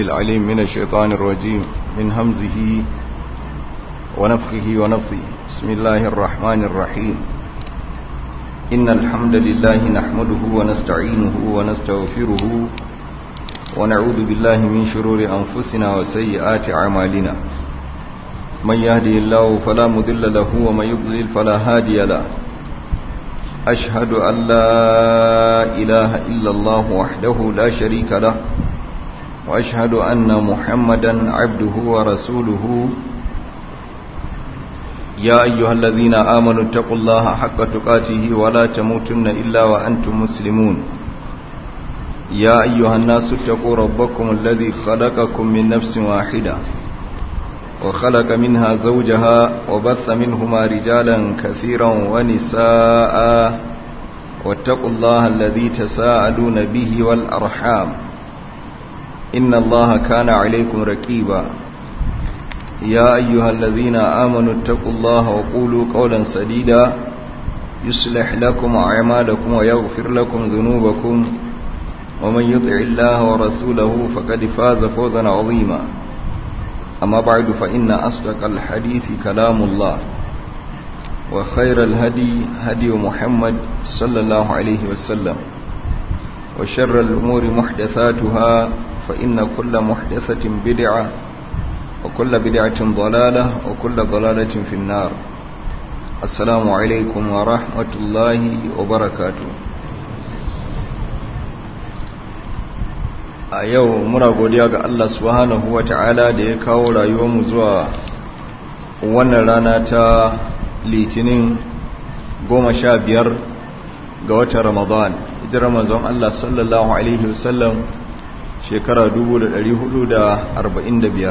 العليم من الشيطان الرجيم من همزه ونفخه ونفثه بسم الله الرحمن الرحيم إن الحمد لله نحمده ونستعينه ونستغفره ونعوذ بالله من شرور أنفسنا وسيئات أعمالنا من يهدي الله فلا مضل له ومن يضلل فلا هادي له أشهد أن لا إله إلا الله وحده لا شريك له وأشهد أن محمدا عبده ورسوله يا أيها الذين آمنوا اتقوا الله حق تقاته ولا تموتن إلا وأنتم مسلمون يا أيها الناس اتقوا ربكم الذي خلقكم من نفس واحدة وخلق منها زوجها وبث منهما رجالا كثيرا ونساء واتقوا الله الذي تساءلون به والأرحام إن الله كان عليكم ركيبا يا أيها الذين آمنوا اتقوا الله وقولوا قولا سديدا يصلح لكم أعمالكم ويغفر لكم ذنوبكم ومن يطع الله ورسوله فقد فاز فوزا عظيما أما بعد فإن أصدق الحديث كلام الله وخير الهدي هدي محمد صلى الله عليه وسلم وشر الأمور محدثاتها فإن كل محدثة بدعة وكل بدعة ضلالة وكل ضلالة في النار السلام عليكم ورحمة الله وبركاته a yau muna godiya ga Allah subhanahu wa ta'ala da ya kawo rayuwarmu zuwa wannan rana ta litinin goma sha biyar ga watan ramadan hijirar manzon Allah sallallahu alaihi wasallam shekara 445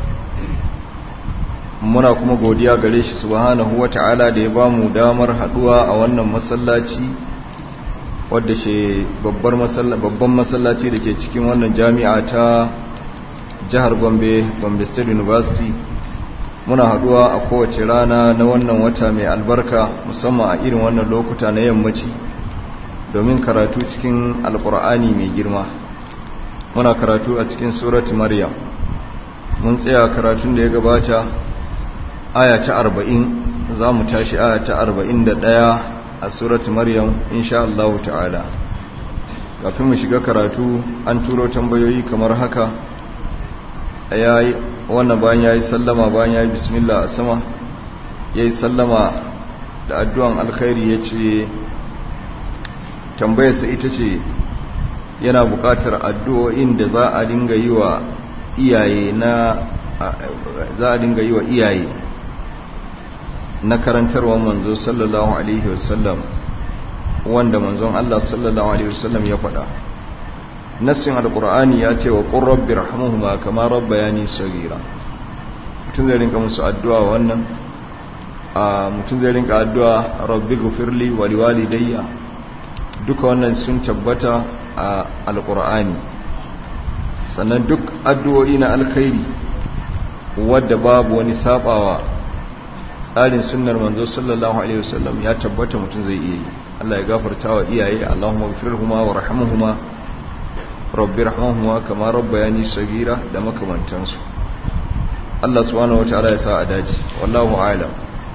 muna kuma godiya gare shi subhanahu wa ta'ala da ya bamu damar haduwa a wannan masallaci wadda shi babban masallaci da ke cikin wannan jami'a ta jihar gombe gombe state university muna haduwa a kowace rana na wannan wata mai albarka musamman a irin wannan lokuta na yammaci domin karatu cikin alkur'ani mai girma muna karatu a cikin surat maryam mun tsaya karatun da ya gabata aya ta arba'in za mu tashi aya ta arba'in da ɗaya a surat maryam insha Allah ta'ala kafin mu shiga karatu an turo tambayoyi kamar haka yayi wannan bayan yayi sallama bayan yayi bismillah a sama yayi sallama da addu'an alkhairi yace tambayarsa ita ce yana buƙatar addu'o'in da za a dinga yi wa iyaye na za a dinga yi wa iyaye na karantarwar manzo sallallahu alaihi wasallam wanda manzon Allah sallallahu alaihi wasallam ya faɗa nassin alqur'ani ya ce wa qur rabbi rahmuhuma kama rabbayani saghira mutun zai rinka musu addu'a wannan a mutun zai rinka addu'a rabbi ghfirli wa liwalidayya duka wannan sun tabbata a alqur'ani sannan duk addu'o'i na alkhairi wadda babu wani sabawa tsarin sunnar manzo sallallahu alaihi wasallam ya tabbata mutum zai iya yi Allah ya gafarta wa iyaye Allahumma ghfirhuma warhamhuma rabbi rahmuhuma kama rabbayani sagira da makamantansu Allah subhanahu wataala ya sa a dace wallahu a'lam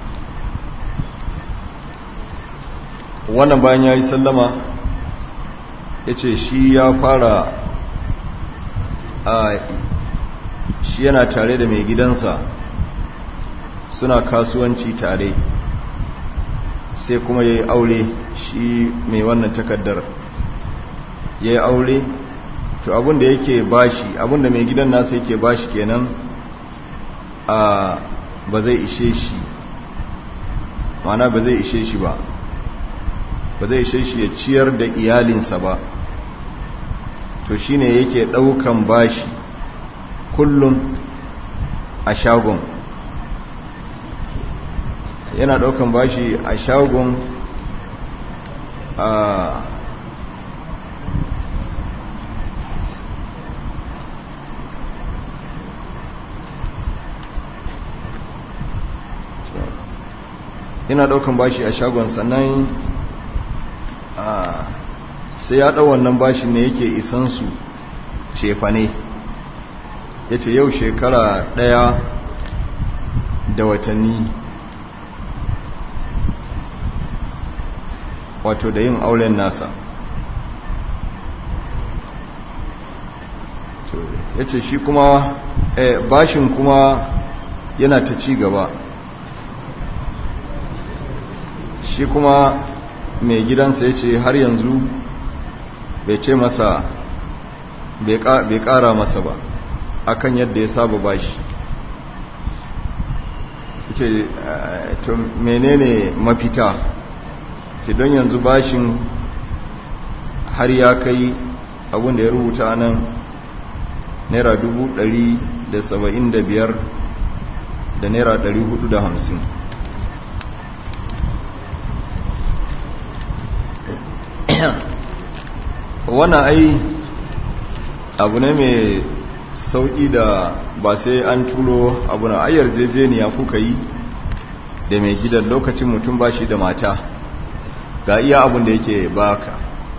wannan bayan yayi sallama yace shi ya fara a shi yana tare da mai gidansa suna kasuwanci tare sai kuma ya yi aure shi mai wannan takaddar ya yi aure to abinda yake bashi abinda mai gidan nasa yake bashi kenan a ba zai ishe shi mana ba zai ishe shi ba ba zai ishe shi ya ciyar da iyalinsa ba to shine yake daukan bashi kullum a shagon yana daukan bashi a shagon a yana daukan bashi a shagon sannan sai ya dau wannan bashin ne yake isan su cefane ya ce yau shekara ɗaya da watanni wato da yin auren nasa ya ce shi kuma bashin kuma yana ta ci gaba shi kuma mai gidansa ya ce har yanzu bai ce masa bai kara masa ba akan yadda ya saba bashi ce to menene mafita ce don yanzu bashin har ya kai abinda ya rubuta nan naira dubu ɗari da saba'in da biyar da naira ɗari hudu da hamsin wannan ai abu ne mai sauƙi da ba sai an turo abu na ayyar jejeniya kuka yi da mai gidan lokacin mutum ba shi da mata ga iya abin da yake baka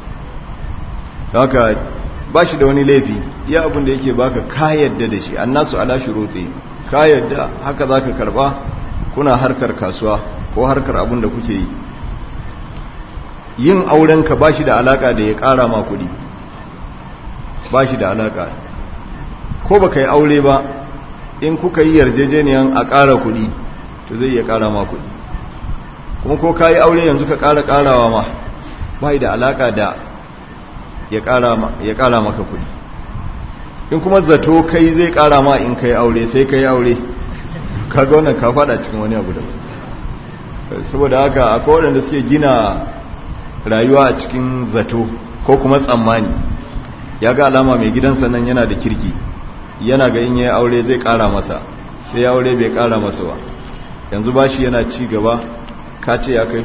haka ba shi da wani laifi iya abin da yake baka ka yadda da shi annasu ala shuruti ka yadda haka zaka karba kuna harkar kasuwa ko harkar abin da kuke yi yin auren ka ba shi da alaka da ya kara ma kudi ba shi da alaka ko baka yi aure ba in kuka yi yarjejeniyan a kara kudi to zai iya kara ma kudi kuma ko ka yi aure yanzu ka kara karawa ma ba da alaka da ya kara maka kudi in kuma zato kai zai kara ma in kai aure sai kai aure kaga wannan ka fada cikin wani abu da saboda haka akwai waɗanda suke gina rayuwa a cikin zato ko kuma tsammani ya ga alama mai gidansa nan yana da kirki yana ga in yayi aure zai kara masa sai ya aure bai kara masa ba yanzu bashi yana ci gaba ka ce ya kai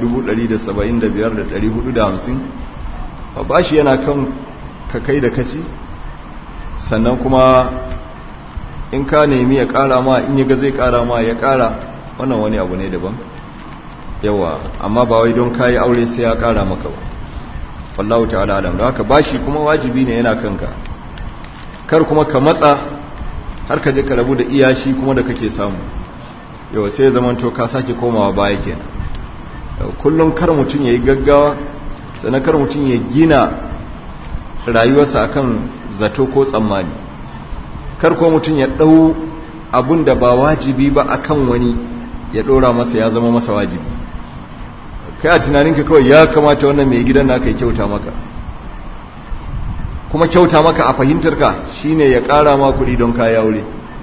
175,450 bashi yana kan ka kai da kaci sannan kuma in ka nemi ya kara ma in yaga zai kara ma ya kara wannan wani abu ne daban yawa amma ba wai don kayi aure sai ya kara maka ba wallahu ta'ala alam da haka bashi kuma wajibi ne yana kanka kar kuma ka matsa har ka je ka rabu da iyashi kuma da kake samu yawa sai ya zamanto ka sake komawa baya kenan kullum kar mutum yayi gaggawa sannan kar mutum ya gina rayuwarsa akan zato ko tsammani kar ko mutum ya dau abun da ba wajibi ba akan wani ya dora masa ya zama masa wajibi kai a tunaninka kawai ya kamata wannan mai gidan naka ya kyauta maka kuma kyauta maka a fahimtarka shine ya kara ma kuɗi don kaya aure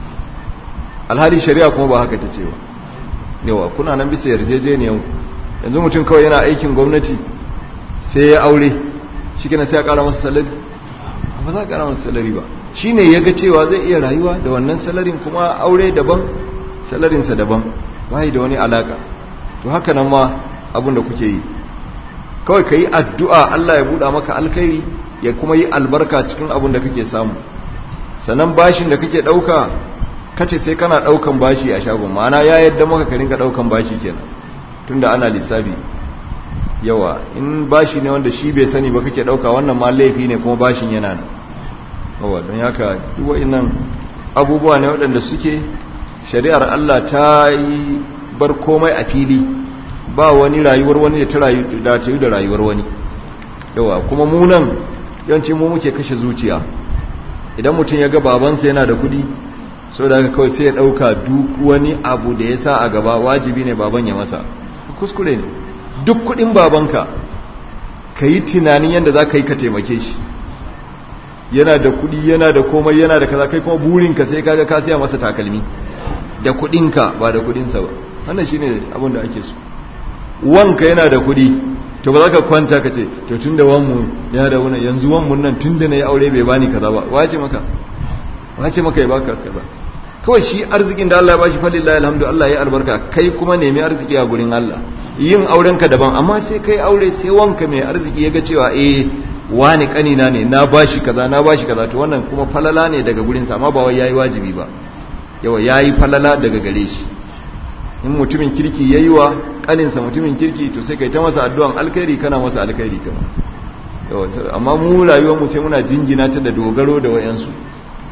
alhali shari'a kuma ba haka ta ce ba yawa kuna nan bisa yarjejeniyar yanzu mutum kawai yana aikin gwamnati sai ya aure shi sai ya kara masa salari ba za a kara masa salari ba shi ne ya ga cewa zai iya rayuwa da wannan salarin kuma aure daban salarinsa daban ba da wani alaka to haka nan ma abin da kuke yi kawai ka yi addu'a Allah ya buɗa maka alkhairi ya kuma yi albarka cikin abin da kake samu sannan bashin da kake ɗauka kace sai kana ɗaukan bashi a shagon ma'ana ya yadda maka ka rinka ɗaukan bashi kenan tunda ana lissafi yawa in bashi ne wanda shi bai sani ba kake ɗauka wannan ma laifi ne kuma bashin yana nan yawa don haka duk wa'innan abubuwa ne waɗanda suke shari'ar Allah ta yi bar komai a fili ba wani rayuwar wani da ta rayu da ta yi da rayuwar wani yawa kuma mu nan yawanci mu muke kashe zuciya idan mutum ya ga babansa yana da kuɗi so da haka kawai sai ya ɗauka duk wani abu da ya sa a gaba wajibi ne baban ya masa kuskure ne duk kuɗin babanka ka yi tunanin yadda za ka yi ka taimake shi yana da kuɗi yana da komai yana da kaza kai kuma burinka sai kaga ka siya masa takalmi da kuɗinka ba da kuɗinsa ba wannan shine abin da ake so wanka yana da kuɗi to ba za ka kwanta ka ce to tun da wanmu yana da wani yanzu wanmu nan tun da na yi aure bai bani kaza ba wace maka wace maka ya baka kaza kawai shi arzikin da Allah ya bashi falillahi alhamdu Allah ya albarka kai kuma nemi arziki a gurin Allah yin aurenka daban amma sai kai aure sai wanka mai arziki ya ga cewa eh wani kanina ne na bashi kaza na bashi kaza to wannan kuma falala ne daga gurin sa amma ba wai yayi wajibi ba yawa yayi falala daga gare shi in mutumin kirki yayi wa kaninsa mutumin kirki to sai kai ta masa addu'an alkhairi kana masa alkhairi kama yawa amma mu rayuwar mu sai muna jingina ta da dogaro da wayansu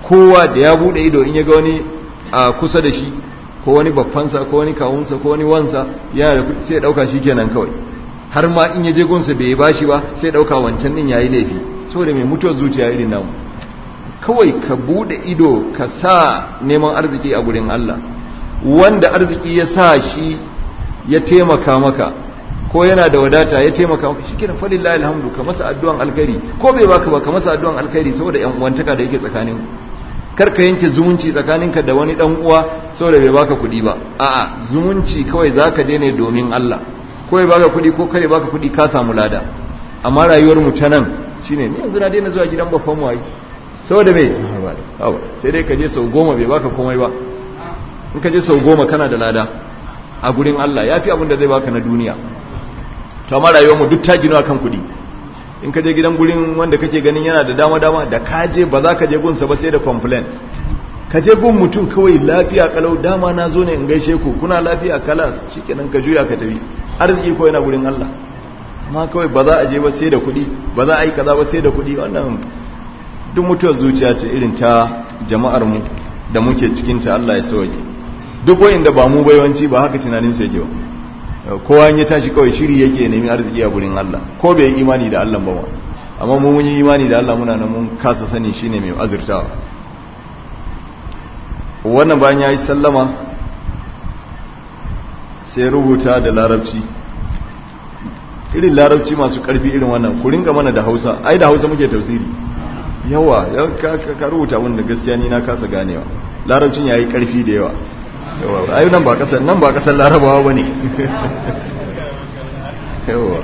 kowa da ya bude ido in ya ga wani a kusa da shi ko wani babbansa ko wani kawunsa ko wani wansa yana da kuɗi sai ya ɗauka shi kenan kawai har ma in ya je gunsa bai bashi ba sai ya ɗauka wancan ɗin yayi laifi saboda mai mutuwar zuciya irin namu kawai ka bude ido ka sa neman arziki a gurin Allah wanda arziki ya sa shi ya taimaka maka ko yana da wadata ya taimaka maka shi kiran falillahi alhamdu ka masa addu'an alkhairi ko bai baka ba ka masa addu'an alkhairi saboda yan uwantaka da yake tsakanin kar ka yanke zumunci tsakaninka da wani dan uwa saboda bai baka kuɗi ba a'a zumunci kawai zaka je ne domin Allah ko bai baka kuɗi ko kare baka kuɗi ka samu lada amma rayuwar mu ta nan shine ni yanzu na daina zuwa gidan babban mu ai saboda me sai dai ka je sau goma bai baka komai ba in ka je sau goma kana da lada a gurin Allah ya fi abin da zai baka na duniya to amma rayuwarmu duk ta gino kan kuɗi in ka je gidan gurin wanda kake ganin yana da dama dama da ka je ba za ka je gunsa ba sai da complain ka je gun mutum kawai lafiya kalau dama na zo ne in gaishe ku kuna lafiya kalas shikenan ka juya ka tafi arziki ko yana gurin Allah amma kawai ba za a je ba sai da kuɗi ba za a yi kaza ba sai da kuɗi wannan duk mutuwar zuciya ce irin ta jama'ar mu da muke cikin ta Allah ya sauke duk wanda ba mu bayawanci ba haka tunanin su yake ba kowa ya tashi kawai shiri yake nemi arziki a gurin Allah ko bai yi imani da Allah ba amma mu mun yi imani da Allah muna nan mun kasa sani shine mai azurtawa wannan bayan yayi sallama sai rubuta da larabci irin larabci masu karfi irin wannan ku ringa mana da Hausa ai da Hausa muke tafsiri yawa ka rubuta wanda gaskiya ni na kasa ganewa larabcin yayi karfi da yawa yawa ai nan ba kasar nan ba kasar larabawa bane yawa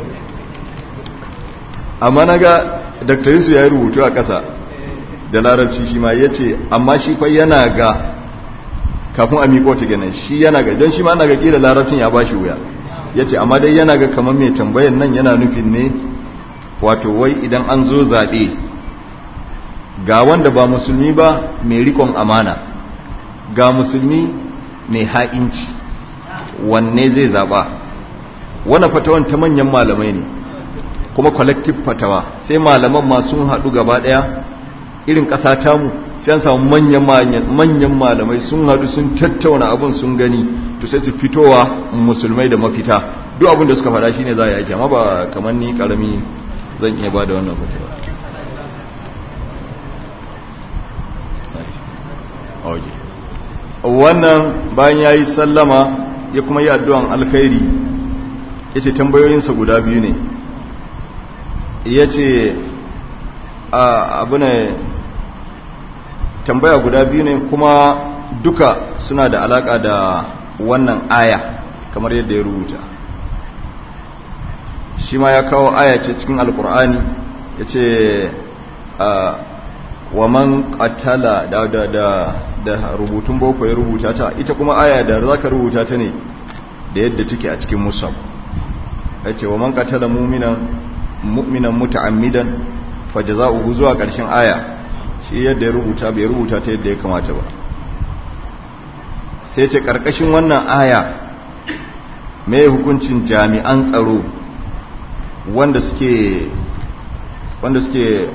amma naga Dr. Yusuf ya rubutu a kasa da larabci shi ma yace amma shi fa yana ga kafin a miƙo ta ganin shi yana ga don shi ma ana ga kila larabcin ya bashi wuya yace amma dai yana ga kamar mai tambayan nan yana nufin ne wato wai idan an zo zaɓe ga wanda ba musulmi ba mai rikon amana ga musulmi mai ha'inci wanne zai zaba wannan fatawan ta manyan malamai ne kuma collective fatawa sai malaman ma sun haɗu gaba ɗaya irin ƙasa tamu sai an samu manyan malamai sun haɗu sun tattauna abin sun gani to sai su fitowa musulmai da mafita duk abin da suka faɗa shine za a yi amma ba kamar ni ƙarami zan iya ba da wannan fatawa wannan bayan ya yi sallama ya kuma yi addu'an alkhairi ya ce tambayoyinsa guda biyu ne ya ce abu ne tambaya guda biyu ne kuma duka suna da alaka da wannan aya kamar yadda ya rubuta shi ma ya kawo aya ce cikin alkur'ani ya ce wa man qatala da da da da rubutun boko ya rubuta ta ita kuma aya da zaka rubuta ta ne da yadda take a cikin musab yace wa man qatala mu'minan mu'minan muta'ammidan fajza'uhu zuwa ƙarshen aya shi yadda ya rubuta bai rubuta ta yadda ya kamata ba sai ce karkashin wannan aya me hukuncin jami'an tsaro wanda suke wanda suke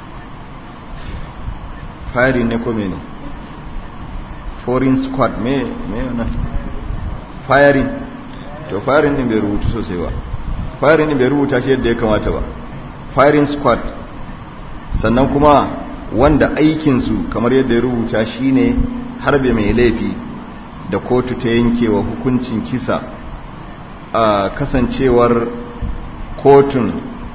firing ne ko mene foreign squad me me wannan firing to firing din bai rubutu sosai ba firing din bai rubuta shi yadda ya kamata ba firing squad sannan kuma wanda aikinsu kamar yadda ya rubuta shine harbe mai laifi da kotu ta yankewa hukuncin kisa a kasancewar kotun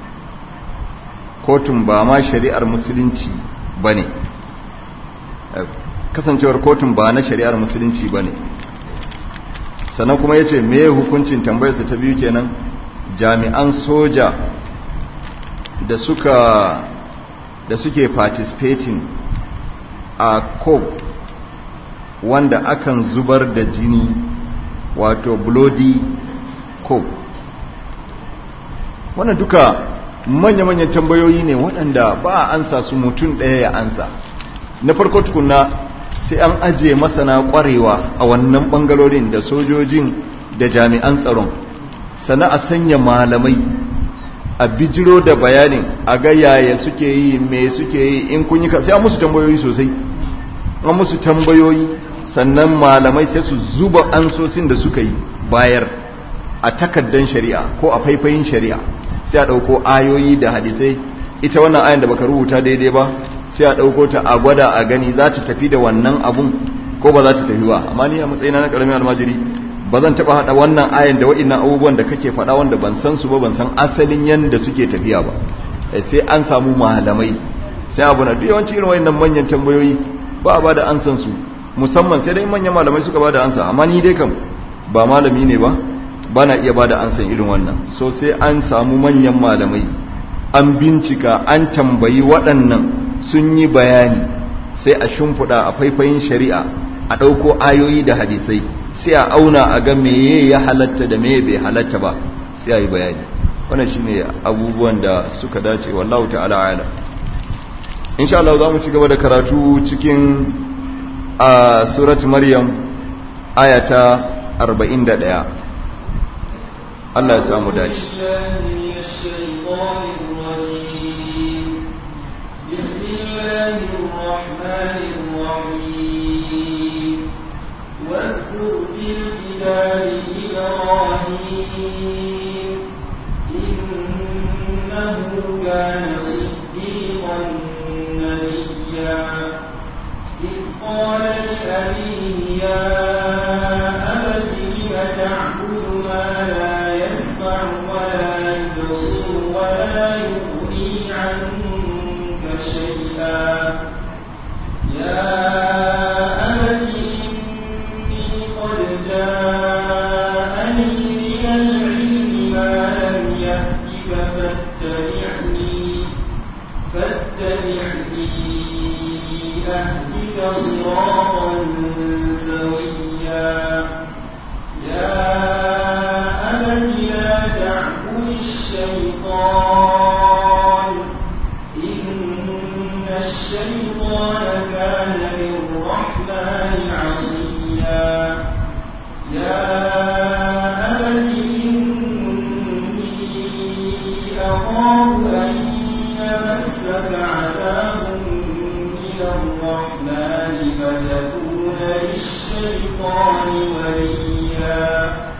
kotun ba ma shari'ar musulunci ba ne kasancewar kotun ba na shari'ar musulunci ba ne sannan kuma ya ce me hukuncin tambayarsa ta biyu kenan jami'an soja da suka da suke participating a cop wanda akan zubar da jini wato bloody cop wannan duka manya-manyan tambayoyi ne waɗanda ba a ansa su mutum ɗaya ya ansa na farko tukuna sai an ajiye masana ƙwarewa a wannan ɓangarorin da sojojin da jami'an tsaron sana a sanya malamai a bijiro da bayanin a ga yaya suke yi me suke yi in kun yi sai an musu tambayoyi sosai an musu tambayoyi sannan malamai sai su zuba ansosin da suka yi bayar a takaddan shari'a ko a faifayin shari'a sai a ɗauko ayoyi da hadisai ita wannan ayan da baka rubuta daidai ba sai a ɗauko ta a gwada a gani za ta tafi da wannan abun ko ba za ta tafi ba amma ni a matsayina na ƙaramin almajiri ba zan taɓa haɗa wannan ayan da wa'innan abubuwan da kake faɗa wanda ban san su ba ban san asalin yadda suke tafiya ba sai an samu malamai sai abu na yawanci irin wa'innan manyan tambayoyi ba a ba da ansan su musamman sai dai manyan malamai suka ba da ansa amma ni dai kam ba malami ne ba ba na iya ba da ansan irin wannan so sai an samu manyan malamai an bincika an tambayi waɗannan sun yi bayani sai a shimfiɗa a faifayin shari'a a ɗauko ayoyi da hadisai sai a auna a ga meye ya halatta da meye bai halatta ba sai a yi bayani wannan shine abubuwan da suka dace wallahu ta'ala ala insha Allah za mu ci gaba da karatu cikin a surat maryam ayata 41 Allah ya samu dace بسم الله الرحمن الرحيم واذكر في الكتاب إبراهيم إنه كان صديقا نبيا إذ قال لأبيه يا أبت لم تعبد ما لا يسمع ولا يبصر ولا يغني عنك شيئا يا أبت إني قد جاءني من العلم ما لم يأتك فاتبعني فاتبعني أهدك صراطا سويا يا أبت لا تعبد الشيطان إن الشيطان كان للرحمن عصيا يا أبت إني أخاف أن يمسك عذاب من الرحمن فتكون للشيطان وليا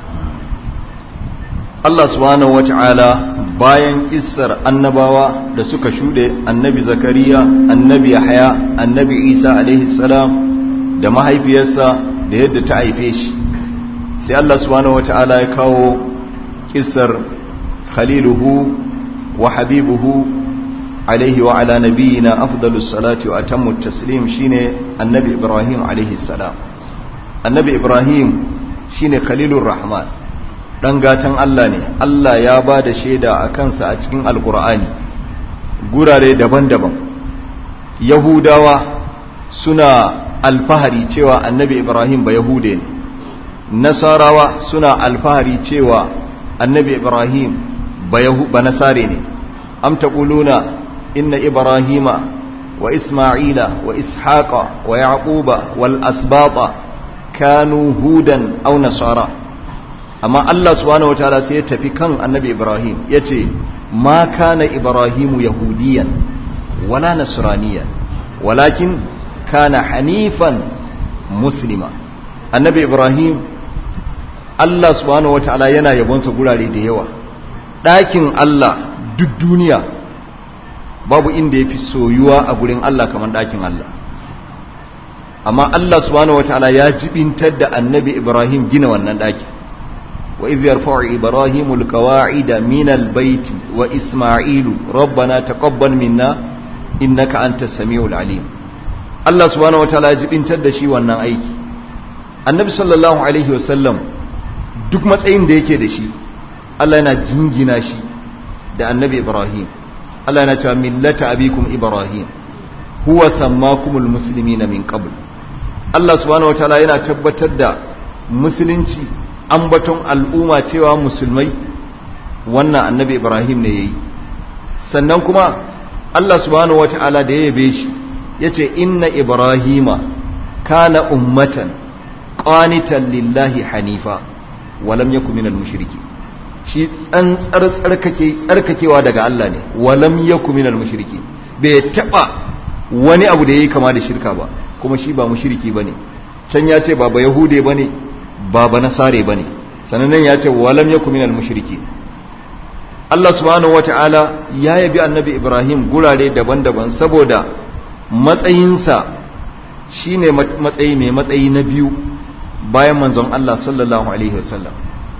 Allah subhanahu wata'ala bayan kissar annabawa da suka shuɗe annabi zakariya annabi yahya annabi isa alaihi salam da mahaifiyarsa da yadda ta haife shi sai Allah subhanahu wata'ala ya kawo kissar khaliluhu wa habibuhu alaihi wa ala nabiyina afdalus salati wa atammu taslim shine annabi ibrahim alaihi salam annabi ibrahim shine khalilur rahman dan gatan Allah ne Allah ya ba da shaida a kansa a cikin alkur'ani gurare daban-daban yahudawa suna alfahari cewa annabi ibrahim ba yahude ne nasarawa suna alfahari cewa annabi ibrahim ba nasare ne am taquluna inna ibrahima wa isma'ila wa ishaqa wa yaquba wal asbata kanu hudan aw nasara amma Allah subhanahu wataala sai ya tafi kan annabi Ibrahim ya ce ma kana Ibrahimu yahudiyan wala nasraniyan walakin kana hanifan muslima annabi Ibrahim Allah subhanahu wataala yana yabonsa gurare da yawa ɗakin Allah duk duniya babu inda ya fi soyuwa a gurin Allah kamar ɗakin Allah amma Allah subhanahu wataala ya jibintar da annabi Ibrahim gina wannan ɗakin وإذ يرفع إبراهيم القواعد من البيت وإسماعيل ربنا تقبل منا إنك أنت السميع العليم الله سبحانه وتعالى يجب أن تدشي وانا أيكي النبي صلى الله عليه وسلم duk matsayin da yake da shi Allah yana jingina shi da annabi Ibrahim Allah yana cewa millata abikum Ibrahim huwa sammakumul muslimina min qabl Allah subhanahu wataala yana tabbatar da musulunci ambaton al'umma cewa musulmai wannan annabi ibrahim ne ya yi sannan kuma allah subhanahu wa ta'ala da ya yabe shi ya ce inna ibrahima kana ummatan qanitan lillahi hanifa walam yaku minal mushriki shi tsantsar tsarkake tsarkakewa daga Allah ne walam yaku minal mushriki bai taba wani abu da yayi kama da shirka ba kuma shi ba mushriki bane can ya ce ba ba yahude bane ba ba nasare bane sannan ya ce walam yakum minal mushriki Allah subhanahu wata'ala ya yabi annabi Ibrahim gurare daban-daban saboda matsayinsa shine matsayi mai matsayi na biyu bayan manzon Allah sallallahu alaihi wasallam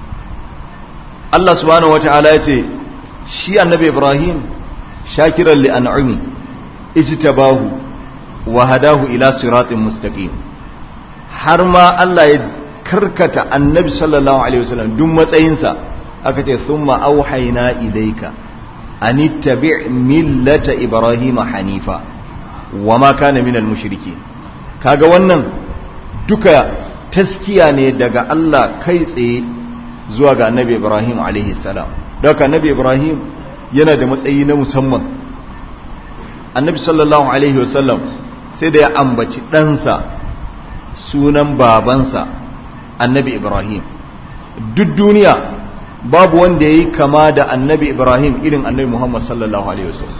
Allah subhanahu wata'ala ya ce shi annabi Ibrahim shakiran li an'ami ijtabahu wa hadahu ila siratin mustaqim har ma Allah ya karkata annabi sallallahu alaihi wasallam duk matsayinsa aka ce thumma auhayna ilayka an ittabi' millata ibrahima hanifa wama kana minal mushrikeen kaga wannan duka taskiya ne daga Allah kai tsaye zuwa ga annabi ibrahim alaihi salam daga annabi ibrahim yana da matsayi na musamman annabi sallallahu alaihi wasallam sai da ya ambaci ɗansa sunan babansa annabi ibrahim duk duniya babu wanda ya yi kama da annabi ibrahim irin annabi muhammad sallallahu alaihi wasallam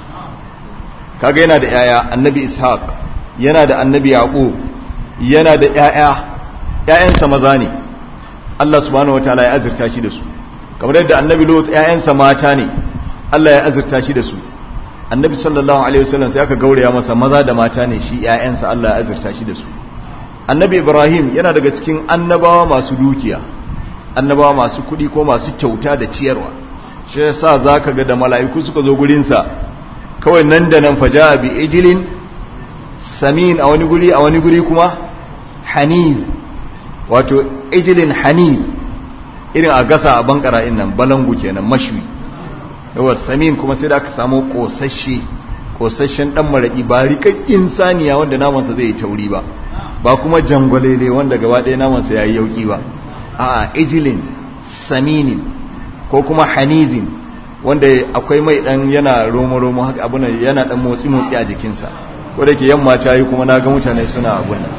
kaga yana da yaya annabi ishaq yana da annabi yaqub yana da yaya yayansa maza ne Allah subhanahu wataala ya azurta shi da su kamar yadda annabi lut yayansa mata ne Allah ya azurta shi da su annabi sallallahu alaihi wasallam sai aka gauraya masa maza da mata ne shi yayansa Allah ya azurta shi da su annabi ibrahim yana daga cikin annabawa masu dukiya annabawa masu kuɗi ko masu kyauta da ciyarwa shi yasa zaka ga da mala'iku suka zo gurinsa kawai nan da nan faja bi ijilin samin a wani guri a wani guri kuma hanil wato ijilin hanil irin a gasa a bankara nan balangu kenan mashwi yawa samin kuma sai da aka samu kosashe kosashen dan maraki ba rikakkin saniya wanda namansa zai yi tauri ba ba kuma jangwalele wanda gaba ɗaya namansa ya yi yauki ba a ijilin saminin ko kuma hanizin wanda akwai mai dan yana romo-romo haka abun yana dan motsi-motsi a jikinsa wadda ke yamma ta yi kuma na ga mutane suna abun nan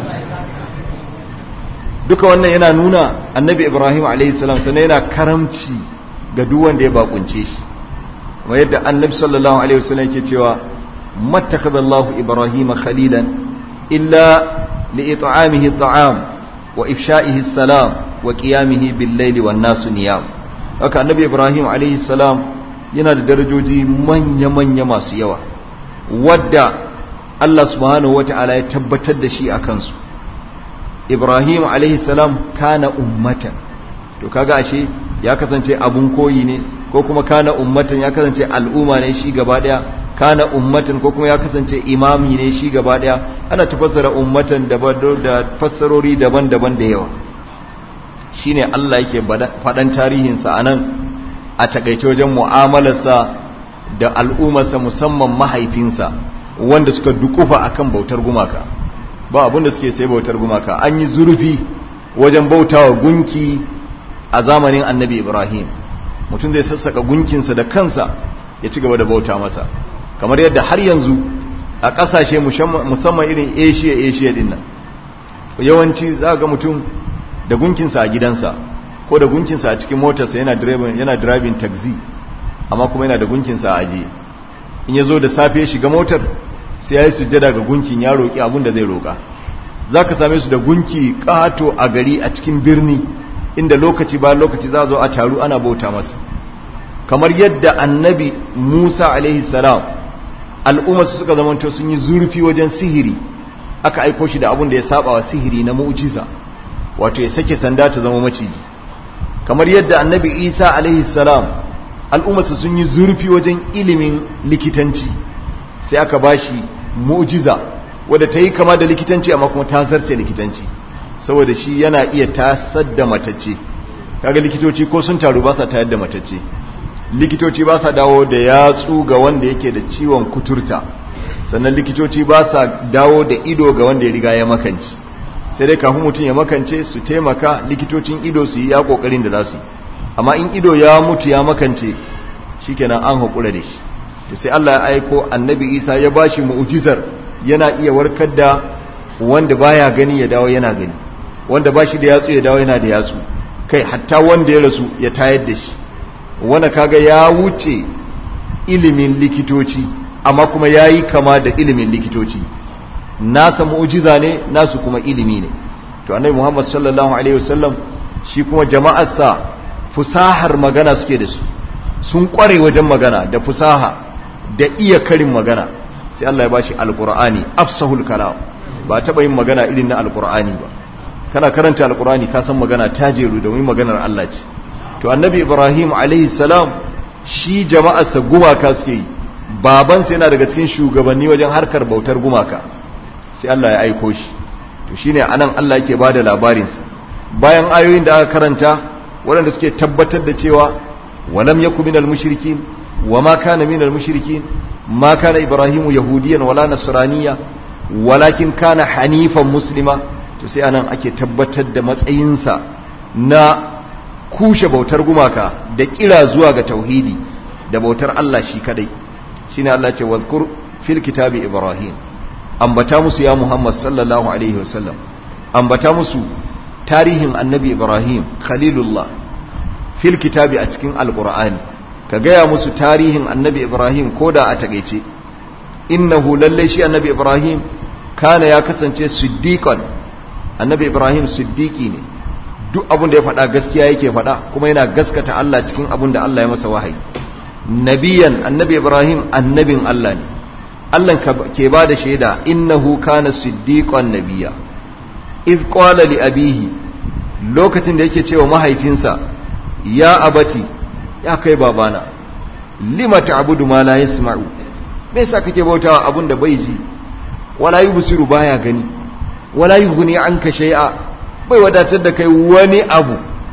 duka wannan yana nuna annabi ibrahim a.s. sannan yana karamci ga duk wanda ya bakunce shi kuma yadda annabi sallallahu alaihi wasallam yake cewa mattakadallahu ibrahim khalilan illa li it'amihi at'am wa ifsha'ihi salam wa qiyamihi bil layli wan nasu niyam haka annabi ibrahim alaihi salam yana da darajoji manya-manya masu yawa wadda Allah subhanahu wata'ala ya tabbatar da shi a kansu Ibrahim alaihi salam kana ummatan to kaga ashe ya kasance abun koyi ne ko kuma kana ummatan ya kasance al'umma ne shi gaba daya kana ummatan ko kuma ya kasance imami ne shi gaba daya ana tafassara ummatan da fassarori daban-daban da yawa shine Allah yake faɗan tarihinsa anan a takaice wajen mu'amalarsa da al'ummarsa musamman mahaifinsa wanda suka dukufa akan bautar gumaka ba abinda suke sai bautar gumaka an yi zurfi wajen bautawa gunki a zamanin annabi ibrahim mutum zai sassaka gunkinsa da kansa ya ci gaba da bauta masa kamar yadda har yanzu a ƙasashe musamman irin asia asia din nan yawanci za ga mutum da gunkinsa a gidansa ko da gunkinsa a cikin motarsa yana driving yana driving taxi amma kuma yana da gunkinsa a ajiye in ya zo da safe ya shiga motar sai ya yi sujjada ga gunkin ya roƙi abin da zai roƙa za ka same su da gunki ƙato a gari a cikin birni inda lokaci ba lokaci za zo a taru ana bauta masa kamar yadda annabi musa alaihi salam al'ummarsu suka zamanto sun yi zurfi wajen sihiri aka aiko shi da abin da ya saba wa sihiri na mu'jiza wato ya sake sanda ta zama maciji kamar yadda annabi isa alaihi salam al'ummarsa sun yi zurfi wajen ilimin likitanci sai aka bashi mu'jiza wadda ta yi kama da likitanci amma kuma ta zarce likitanci saboda shi yana iya tasar da matacce kaga likitoci ko sun taru ba sa tayar da matacce likitoci ba sa dawo da yatsu ga wanda yake da ciwon kuturta sannan likitoci ba sa dawo da ido ga wanda ya riga ya makanci sai dai kafin mutum ya makance su taimaka likitocin ido su yi ya kokarin da za su yi amma in ido ya mutu ya makance shikenan an haƙura da shi to sai Allah ya aiko annabi Isa ya bashi mu'jizar yana iya warkar da wanda baya gani ya dawo yana gani wanda bashi da yatsu ya dawo yana da yatsu kai hatta wanda ya rasu ya tayar da shi wanda kaga ya wuce ilimin likitoci amma kuma yayi kama da ilimin likitoci nasa mu'jiza ne nasu kuma ilimi ne to annabi Muhammad sallallahu alaihi wasallam shi kuma jama'arsa fusahar magana suke da su sun kware wajen magana da fusaha da iya karin magana sai Allah ya bashi alqur'ani afsahul kalam ba taba yin magana irin na alqur'ani ba kana karanta alqur'ani ka san magana ta jeru domin maganar Allah ce to annabi Ibrahim alaihi salam shi jama'arsa gumaka suke yi babansa yana daga cikin shugabanni wajen harkar bautar gumaka sai Allah ya aiko shi to shine anan Allah yake bada labarinsa bayan ayoyin da aka karanta waɗanda suke tabbatar da cewa walam yaku minal mushrikin wama kana minal mushrikin ma kana ibrahimu yahudiyan wala nasraniya walakin kana hanifan muslima to sai anan ake tabbatar da matsayinsa na kushe bautar gumaka da kira zuwa ga tauhidi da bautar Allah shi kadai shine Allah ce wadhkur fil kitabi ibrahim ambata musu ya muhammad sallallahu alaihi wasallam ambata musu tarihin annabi ibrahim khalilullah fil kitabi a cikin alqur'ani ka gaya musu tarihin annabi ibrahim koda a takeice innahu lalle shi annabi ibrahim kana ya kasance siddiqan annabi ibrahim siddiqi ne duk abin da ya faɗa gaskiya yake faɗa kuma yana gaskata Allah cikin abin da Allah ya masa wahayi nabiyan annabi ibrahim annabin Allah ne Allah ke ba da shaida innahu kana siddiqan nabiyya iz qala li abihi lokacin da yake cewa mahaifinsa ya abati ya kai babana lima ta'budu ma la yasma'u me yasa kake bautawa abun da bai ji wala yubsiru baya gani wala yughni anka shay'a bai wadatar da kai wani abu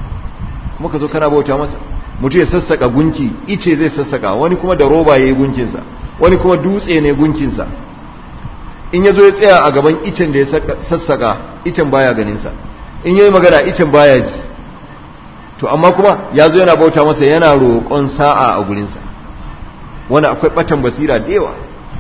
muka zo kana bauta masa mutu ya sassaka gunki ice zai sassaka wani kuma da roba yayi gunkinsa wani kuma dutse ne gunkinsa in ya zo ya tsaya a gaban icen da ya sassaka icen baya ganinsa in yayi magana icen baya ji to amma kuma ya zo yana bauta masa yana roƙon sa'a a gurinsa wani akwai ɓatan basira da yawa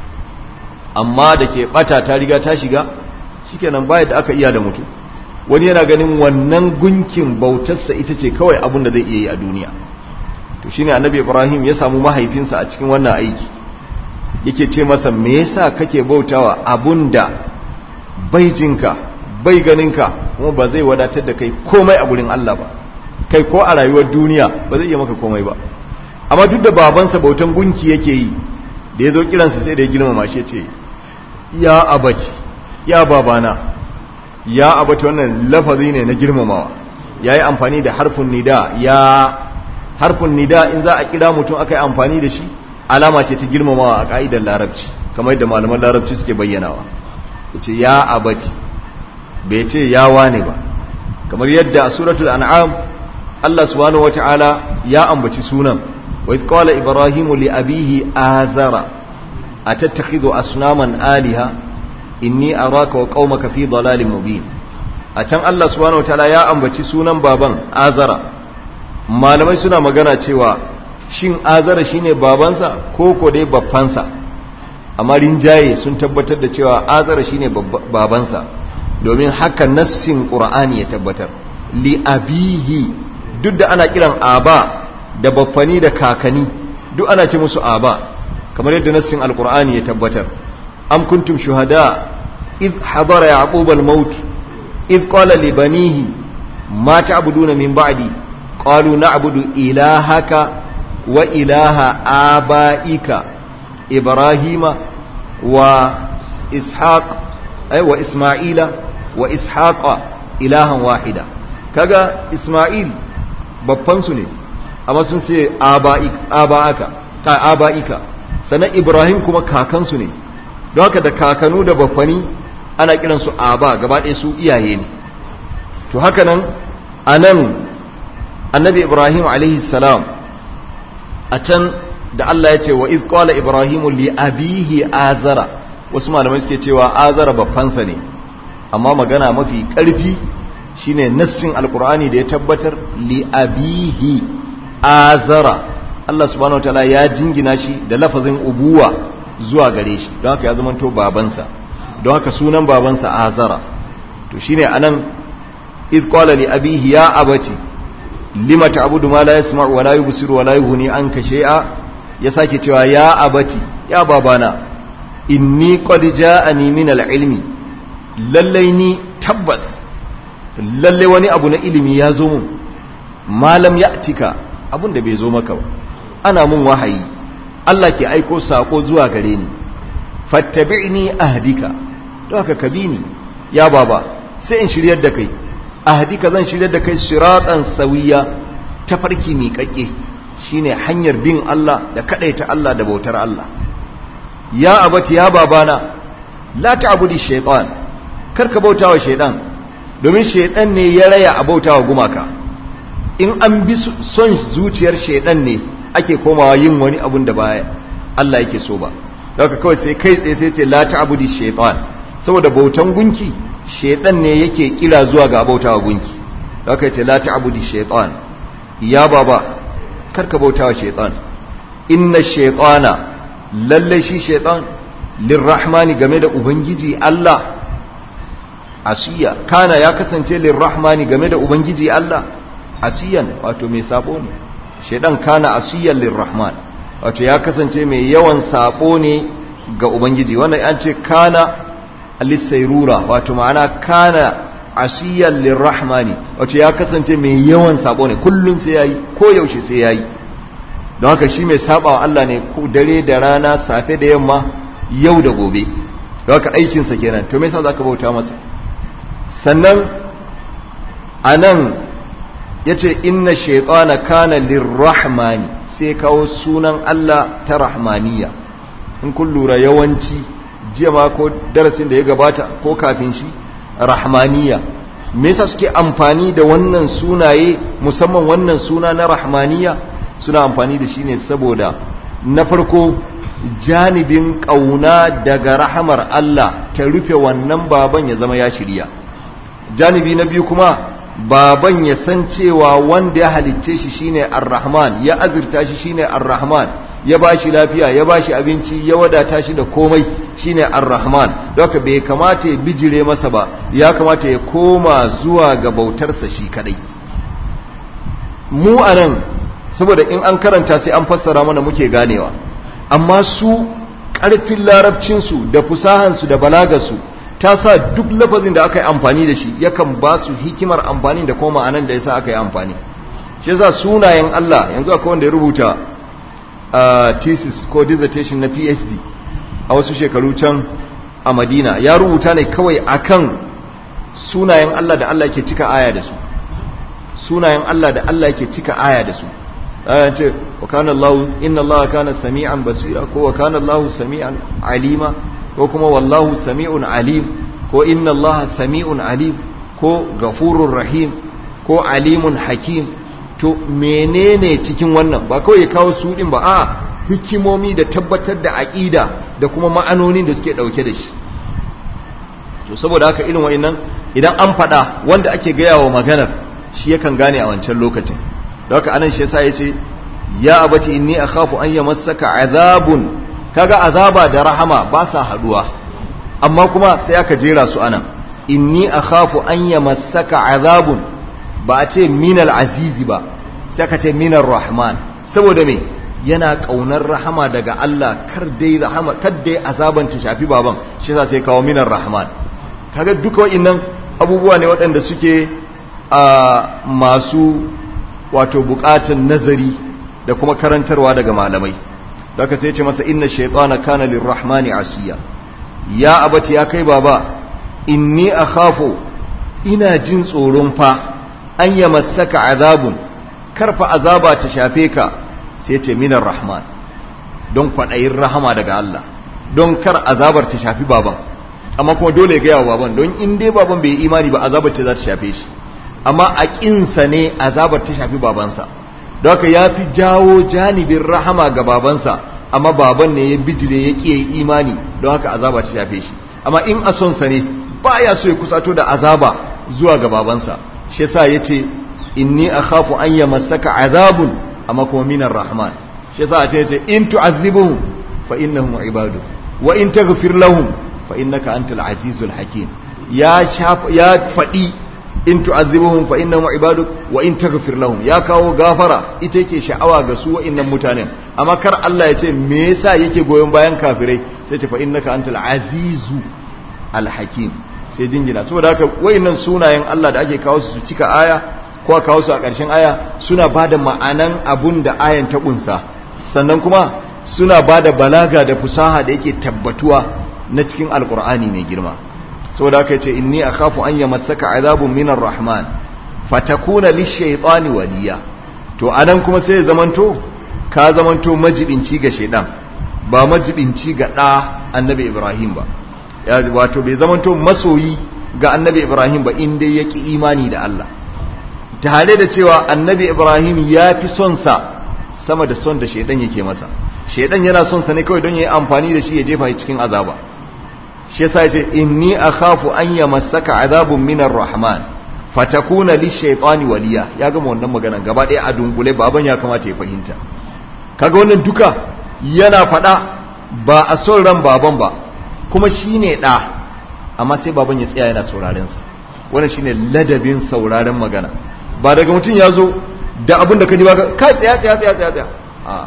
amma da ke ɓata ta riga ta shiga shikenan baya da aka iya da mutum wani yana ganin wannan gunkin bautarsa ita ce kawai abin da zai iya yi a duniya to shine annabi ibrahim ya samu mahaifinsa a cikin wannan aiki yake ce masa me yasa kake bautawa abun da bai jinka bai ganinka kuma ba zai wadatar da kai komai a gurin Allah ba kai ko a rayuwar duniya ba zai iya maka komai ba amma duk da babansa bautan gunki yake yi da ya zo kiransa sai da ya girmama shi ce ya abaci ya babana ya abata wannan lafazi ne na girmamawa ya yi amfani da harfin nida ya harfin nida in za a kira mutum aka yi amfani da shi alama ce ta girmamawa a ka'idar larabci kamar yadda malaman larabci suke bayyanawa ya ce ya abati bai ce ya wane ba kamar yadda a suratul an'am Allah subhanahu wata'ala ya ambaci sunan wa idh qala ibrahimu li abihi azara atattakhidhu asnaman aliha inni araka wa qaumaka fi dalalin mubin a can Allah subhanahu wataala ya ambaci sunan baban azara malamai suna magana cewa shin azara shine babansa ko ko dai babbansa amma rinjaye sun tabbatar da cewa azara shine babansa domin haka nassin qur'ani ya tabbatar li abihi duk da ana kiran aba da baffani da kakani duk ana ce musu aba kamar yadda nassin alqur'ani ya tabbatar am kuntum shuhada إذ حضر يعقوب الموت إذ قال لبنيه ما تعبدون من بعدي قالوا نعبد إلهك وإله آبائك إبراهيم وإسحاق أي وإسماعيل وإسحاق إلها واحدا كذا إسماعيل babbansu ne amma sun ce aba'aka ta aba'ika sannan ibrahim kuma kakansu ne don haka da kakanu da baffani ana kiransu aba gaba ɗaya su iyaye ne to haka nan a nan annabi ibrahim alaihi salam a can da Allah ya ce wa iz qala ibrahimu li abihi azara wasu malamai suke cewa azara baffansa ne amma magana mafi ƙarfi shine nassin alqur'ani da ya tabbatar li abihi azara Allah subhanahu wataala ya jingina shi da lafazin ubuwa zuwa gare shi don haka ya zamanto babansa don haka sunan babansa azara to shine anan iz qala li abihi ya abati lima ta'budu ma la yasma'u wa la yubsiru wa la yughni anka shay'a ya sake cewa ya abati ya babana inni qad ja'ani min al-ilmi lallai ni tabbas lallai wani abu na ilimi ya zo mun malam ya tika abun da bai zo maka ba ana mun wahayi Allah ke aiko sako zuwa gare ni fattabi'ni ahdika don haka ka bi ni ya baba sai in shiryar da kai ahdika zan shiryar da kai siratan sawiya tafarki miƙaƙe shine hanyar bin Allah da kadaita Allah da bautar Allah ya abati ya babana la ta'budi shaytan karka bautawa shaytan domin shaytan ne ya raya a bautawa gumaka in an bi son zuciyar shaytan ne ake komawa yin wani abun da baya Allah yake so ba daga kawai sai kai tsaye sai ce la ta'budi shaytan saboda bautan gunki shaytan ne yake kira zuwa ga bautawa gunki daga ce la ta'budi shaytan ya baba karka bautawa shaytan inna shaytana lalle shi shaytan lirrahmani game da ubangiji Allah asiya kana ya kasance lirrahmani game da ubangiji Allah asiyan wato mai sabo ne shaytan kana asiyan lirrahman wato ya kasance mai yawan sabo ne ga ubangiji wannan an ce kana alisairura wato ma'ana kana asiyan lirrahmani wato ya kasance mai yawan sabo ne kullum sai yayi ko yaushe sai yayi don haka shi mai sabawa Allah ne ko dare da rana safe da yamma yau da gobe don haka aikinsa kenan to me yasa zaka bauta masa sannan anan yace inna shaytana kana lirrahmani sai kawo sunan Allah ta rahmaniya in kun lura yawanci jiya ma ko darasin da ya gabata ko kafin shi rahmaniya me yasa suke amfani da wannan sunaye musamman wannan suna na rahmaniya suna amfani da shi ne saboda na farko janibin ƙauna daga rahamar Allah ta rufe wannan baban ya zama ya shirya janibi na biyu kuma baban ya san cewa wanda ya halicce shi shine ar-rahman ya azurta shi shine ar-rahman ya bashi lafiya ya bashi abinci ya wadata shi da komai shine ar-rahman doka bai kamata ya bijire masa ba ya kamata ya koma zuwa ga bautarsa shi kadai mu anan saboda in an karanta sai an fassara mana muke ganewa amma su ƙarfin larabcinsu da fusahansu da balagarsu ta sa duk lafazin da aka yi amfani da shi yakan ba su hikimar amfani da kuma ma'anan da ya sa aka yi amfani shi yasa sunayen Allah yanzu akwai wanda ya rubuta thesis ko dissertation na PhD a wasu shekaru can a Madina ya rubuta ne kawai akan sunayen Allah da Allah yake cika aya da su sunayen Allah da Allah yake cika aya da su ayan ce wa kana Allah inna Allah kana sami'an basira ko wa kana Allah sami'an alima ko kuma wallahu sami'un alim ko inna Allah sami'un alim ko ghafurur rahim ko alimun hakim to menene cikin wannan ba kawai ya kawo su din ba a hikimomi da tabbatar da aqida da kuma ma'anonin da suke dauke da shi to saboda haka irin wa'annan idan an faɗa wanda ake gaya wa maganar shi yakan gane a wancan lokacin da haka anan shi yasa yace ya abati inni akhafu an yamassaka azabun kaga azaba da rahama ba sa haduwa amma kuma sai aka jera su anan inni akhafu an yamassaka azabun ba a ce minal azizi ba sai aka ce minar rahman saboda me yana kaunar rahama daga Allah kar dai rahama kar dai azaban ta shafi baban shi yasa sai kawo minar rahman kaga duka wa'annan abubuwa ne waɗanda suke a masu wato bukatun nazari da kuma karantarwa daga malamai daga sai ce masa inna shaytana kana lirrahmani asiya ya abati ya kai baba inni akhafu ina jin tsoron fa an yamassaka azabun karfa azaba ta shafe ka sai ce minar rahman don kwaɗayin rahama daga Allah don kar azabar ta shafi baban amma kuma dole ya gaya wa baban don in dai baban bai yi imani ba azabar ce za ta shafe shi amma a ƙinsa ne azabar ta shafi babansa don haka ya fi jawo janibin rahama ga babansa amma baban ne ya bijire ya ƙi imani don haka azaba ta shafe shi amma in a sonsa ne ba ya so ya kusato da azaba zuwa ga babansa shi yasa ya ce inni akhafu an yamassaka azabun amma kuma minar rahman shi yasa a ce ya ce in tu'azzibuhum fa innahum ibadu wa in taghfir lahum fa innaka antal azizul hakim ya ya faɗi in tu'azzibuhum fa innahum ibaduk wa in taghfir lahum ya kawo gafara ita yake sha'awa ga su wa'annan mutanen amma kar Allah ya ce me yasa yake goyon bayan kafirai sai ce fa innaka antal azizu al hakim sai jingina saboda haka wayannan sunayen Allah da ake kawo su su cika aya ko a kawo su a ƙarshen aya suna bada ma'anan abun da ayan ta kunsa sannan kuma suna bada balaga da fusaha da yake tabbatuwa na cikin alkur'ani mai girma saboda haka yace inni akhafu an yamassaka azabun minar rahman fatakuna lishaytani waliya to anan kuma sai zamanto ka zamanto majibinci ga shaidan ba majibinci ga ɗa annabi ibrahim ba wato bai zamanto masoyi ga annabi ibrahim ba inda ya ƙi imani da allah tare da cewa annabi ibrahim ya fi son sa sama da son da shaidan yake masa shaidan yana son sa ne kawai don ya yi amfani da shi ya jefa shi cikin azaba shi yasa ya ce inni akhafu an yamassaka azabun minar rahman fatakuna lishaytani waliya ya gama wannan maganan gaba ɗaya a dunkule baban ya kamata ya fahimta kaga wannan duka yana faɗa ba a son ran baban ba kuma shine ɗa amma sai baban ya tsaya yana sauraren sa wannan shine ladabin sauraren magana ba daga mutum ya zo da abin da ka ji ba ka tsaya tsaya tsaya tsaya tsaya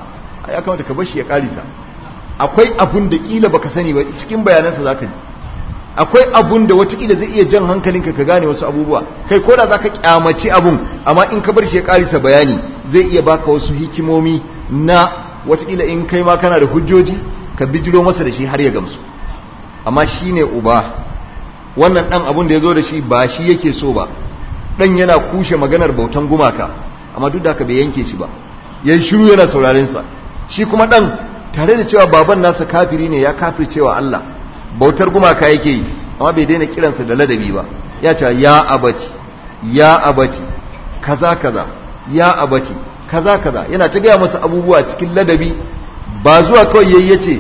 a ya kamata ka bar shi ya karisa akwai abun da kila baka sani ba cikin bayanansa zaka ji akwai abun da watakila zai iya jan hankalinka ka gane wasu abubuwa kai ko da za ka kyamaci abun amma in ka bar shi ya karisa bayani zai iya baka wasu hikimomi na watakila in kai ma kana da hujjoji ka bijiro masa da shi har ya gamsu amma shi ne uba wannan ɗan abun da ya zo da shi ba shi yake so ba ɗan yana kushe maganar bautan gumaka amma duk da haka bai yanke shi ba ya shiru yana saurarensa shi kuma ɗan tare da cewa baban nasa kafiri ne ya kafircewa Allah bautar gumaka yake yi amma bai daina kiransa da ladabi ba ya ce ya abati ya abati kaza kaza ya abati kaza kaza yana ta gaya masa abubuwa cikin ladabi ba zuwa kawai yayi yace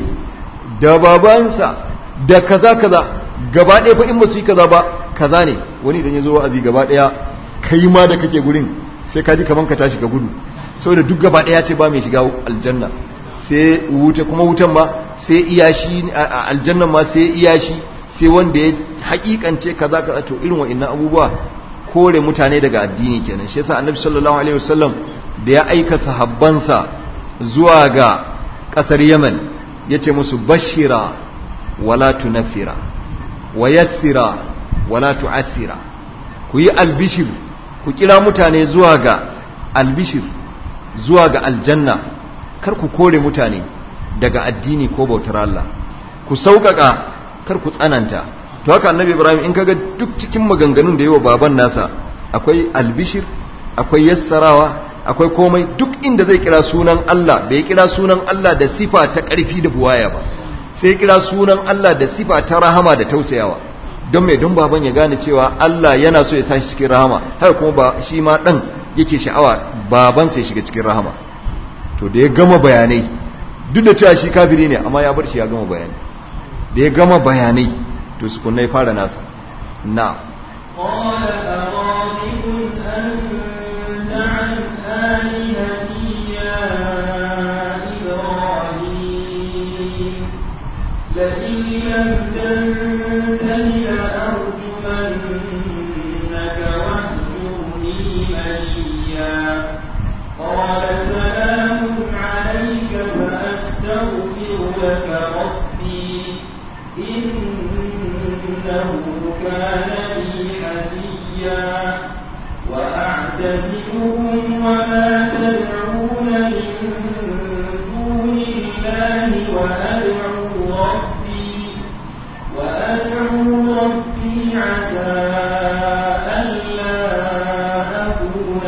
da babansa da kaza kaza gaba ɗaya fa in ba su yi kaza ba kaza ne wani idan ya zo wa'azi gaba ɗaya kai ma da kake gurin sai ka ji kaman ka tashi ka gudu saboda duk gaba ɗaya ce ba mai shiga aljanna sai wuta kuma wutan ma sai iyashi aljannan ma sai iyashi sai wanda ya hakikance kaza kaza to irin wa'annan abubuwa kore mutane daga addini kenan shi yasa annabi sallallahu alaihi wasallam da ya aika sahabbansa zuwa ga kasar Yemen yace musu bashira wala tunafira wa yassira wala tu'assira ku yi albishir ku kira mutane zuwa ga albishir zuwa ga aljanna kar ku kore mutane daga addini ko bautar Allah ku sauƙaƙa kar ku tsananta to haka annabi ibrahim in kaga duk cikin maganganun da yawa baban nasa akwai albishir akwai yassarawa akwai komai duk inda zai kira sunan Allah bai kira sunan Allah da sifa ta ƙarfi da buwaya ba sai kira sunan Allah da sifa ta rahama da tausayawa don mai don baban ya gane cewa Allah yana so ya sa shi cikin rahama haka kuma ba shi ma dan yake sha'awa baban sai shiga cikin rahama to da ya gama bayanai duk da cewa shi kafiri ne amma ya bar shi ya gama bayanai da ya gama bayanai to su kunna ya fara nasa na قال أراغب أنت عن آلهتي يا إبراهيم لئن لم تنته لأرجمنك واهجرني مليا قال سلام عليك سأستغفر لك ربي إنه كان لي حفيا وأعتزلكم وما تدعون من دون الله وأدعو ربي وأدعو ربي عسى ألا أكون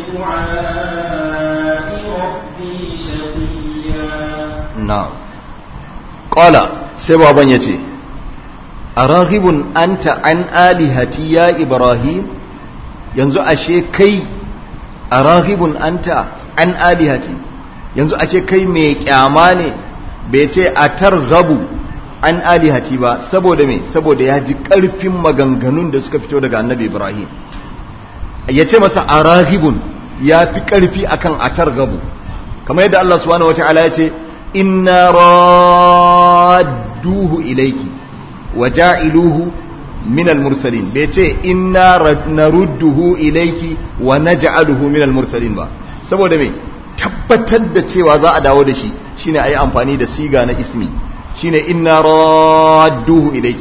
بدعاء ربي شقيا na ƙwala sai baban ya ce a raghibun anta an alihati ya ibrahim yanzu ashe kai a raghibun anta an alihati yanzu ashe kai mai kyama ne bai ce a targhabu an alihati ba saboda me saboda ya ji ƙarfin maganganun da suka fito daga annabi ibrahim ya ce masa a raghibun ya fi ƙarfi akan a targhabu kamar yadda Allah subhanahu wata'ala ya ce inna radduhu ilayki wa ja'iluhu min al-mursalin bai ce inna narudduhu ilayki wa naj'aluhu min al-mursalin ba saboda me tabbatar da cewa za a dawo da shi shine ayi amfani da siga na ismi shine inna radduhu ilayki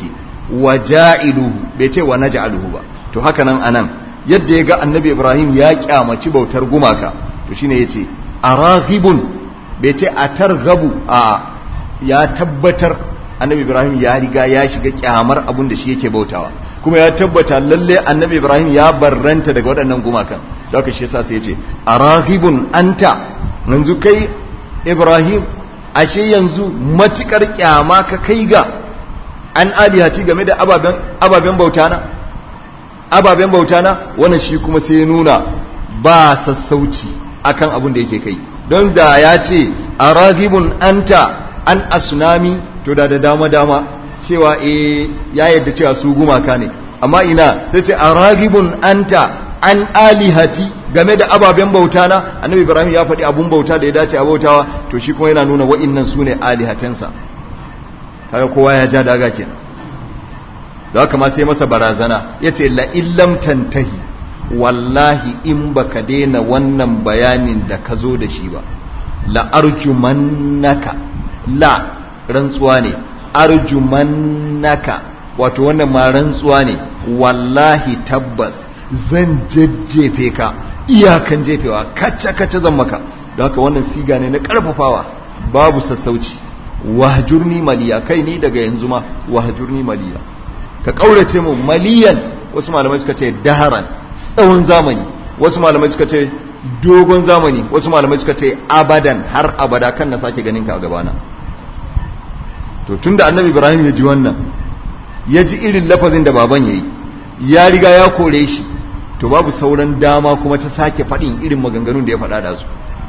wa ja'iluhu bai ce wa naj'aluhu ba to haka nan anan yadda ya ga annabi ibrahim ya kyamaci bautar gumaka to shine yace araghibun bai ce atarghabu a ya tabbatar annabi ibrahim ya riga ya shiga kyamar abun da shi yake bautawa kuma ya tabbata lalle annabi ibrahim ya barranta daga waɗannan gumakan da haka shi yasa sai yace araghibun anta yanzu kai ibrahim ashe yanzu matukar kyama ka kai ga an alihati game da ababen ababen bautana ababen bautana wannan shi kuma sai ya nuna ba sassauci akan abin da yake kai don da ya ce aragibun anta an asnami to da da dama dama cewa eh ya yadda cewa su gumaka ne amma ina sai ce aragibun anta an alihati game da ababen bauta na annabi ibrahim ya faɗi abun bauta da ya dace a bautawa to shi kuma yana nuna wa'innan su ne alihatansa kaga kowa ya ja daga kenan da haka ma sai masa barazana ya ce la'illam tantahi wallahi in baka daina wannan bayanin da ka zo da shi ba la'arjumannaka la rantsuwa ne arjumannaka wato wannan ma rantsuwa ne wallahi tabbas zan jajjefe ka iyakan jefewa kacce-kacce zan maka da haka wannan siga ne na karfafawa babu sassauci wahjurni maliya kai ni daga yanzu ma wahjurni maliya ka kaurace mu maliyan wasu malamai suka ce daharan tsawon zamani wasu malamai suka ce dogon zamani wasu malamai suka ce abadan har abada kan na sake ganin ka a gabana to tunda annabi ibrahim ya ji wannan ya ji irin lafazin da baban ya yi ya riga ya kore shi to babu sauran dama kuma ta sake faɗin irin maganganun da ya faɗa da su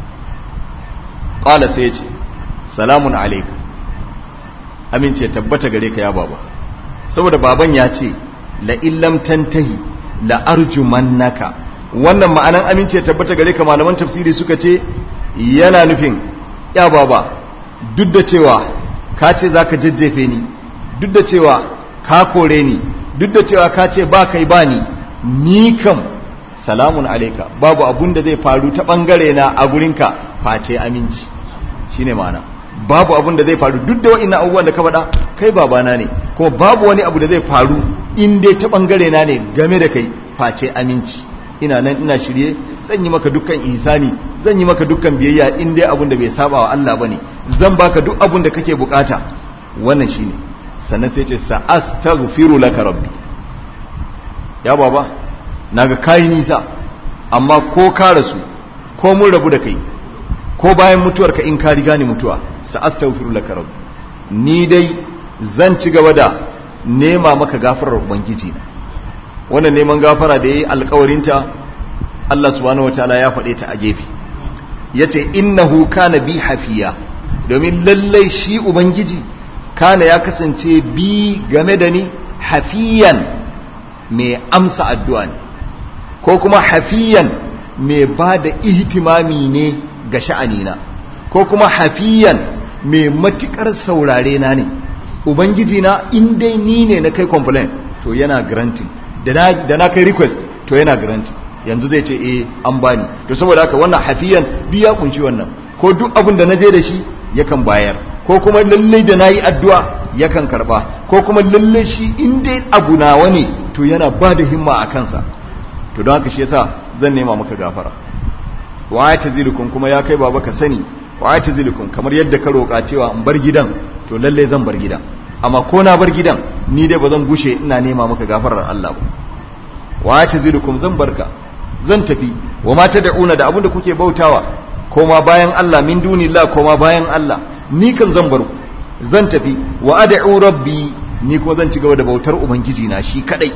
ƙala sai ya ce salamun alaika amince tabbata gare ka ya baba saboda baban ya ce la illam tantahi la arjumannaka wannan ma'anan amince tabbata gare ka malaman tafsiri suka ce yana nufin ya baba duk da cewa ka ce zaka jajjefe ni duk da cewa ka kore ni duk da cewa ka ce ba kai ba ni ni kam salamun alaika babu abun da zai faru ta bangare na a gurinka face aminci shine ma'ana babu abun da zai faru duk da wa'annan abubuwan da ka faɗa kai babana ne kuma babu wani abu da zai faru in dai ta bangare na ne game da kai face aminci ina nan ina shirye zan yi maka dukkan ihsani zan yi maka dukkan biyayya in dai abun da bai saba wa Allah bane zan baka duk abun da kake bukata wannan shine sannan sai ce sa'astaghfiru laka rabbi ya baba naga kai nisa amma ko ka rasu ko mun rabu da kai ko bayan mutuwarka in ka riga ni mutuwa sa'astaghfiru laka rabbi ni dai zan ci gaba da nema maka gafarar ubangiji na wannan neman gafara da yayi alƙawarinta Allah subhanahu wataala ya faɗe ta a gefe yace innahu kana bi hafiya domin lallai shi ubangiji kana ya kasance bi game da ni hafiyan mai amsa addu'a ne ko kuma hafiyan mai ba da ihtimami ne ga sha'anina ko kuma hafiyan mai matukar saurare na ne ubangiji na in dai ni ne na kai complain to yana granting da na kai request to yana granting yanzu zai ce eh an bani to saboda haka wannan hafiyan biya kunshi wannan ko duk abin da na je da shi yakan bayar ko kuma lalle da nayi addu'a yakan karba ko kuma lalle shi in dai abu nawa ne to yana ba da himma a kansa to don haka shi yasa zan nema maka gafara wa ya tazilukum kuma ya kai baba ka sani wa ya tazilukum kamar yadda ka roƙa cewa in bar gidan to lalle zan bar gidan amma ko na bar gidan ni dai ba zan gushe ina nema maka gafarar Allah ba wa ya tazilukum zan barka zan tafi wa ma tad'una da abinda kuke bautawa koma bayan Allah min dunillah koma bayan Allah ni kan zan bar ku zan tafi wa ad'u rabbi ni kuma zan ci gaba da bautar ubangiji na shi kadai